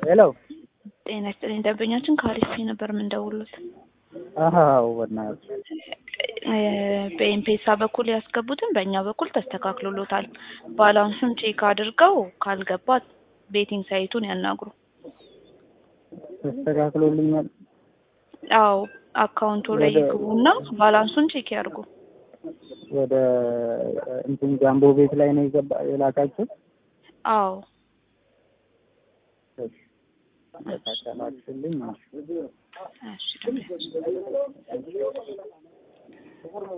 ሄሎ ጤና ይስጥልኝ። ደንበኛችን ከአሪፍ ነበር የምንደውሉት። አዎ በእናትህ በኤምፔሳ በኩል ያስገቡትን በእኛ በኩል ተስተካክሎሎታል። ባላንሱን ቼክ አድርገው ካልገባ ቤቲንግ ሳይቱን ያናግሩ። ተስተካክሎልኛል። አዎ አካውንቱ ላይ ይግቡና ባላንሱን ቼክ ያድርጉ። ወደ እንትን ጃምቦ ቤት ላይ ነው የገባ የላካችሁ? አዎ ተስተካከላችሁልኝ? እሺ ደንበኛችን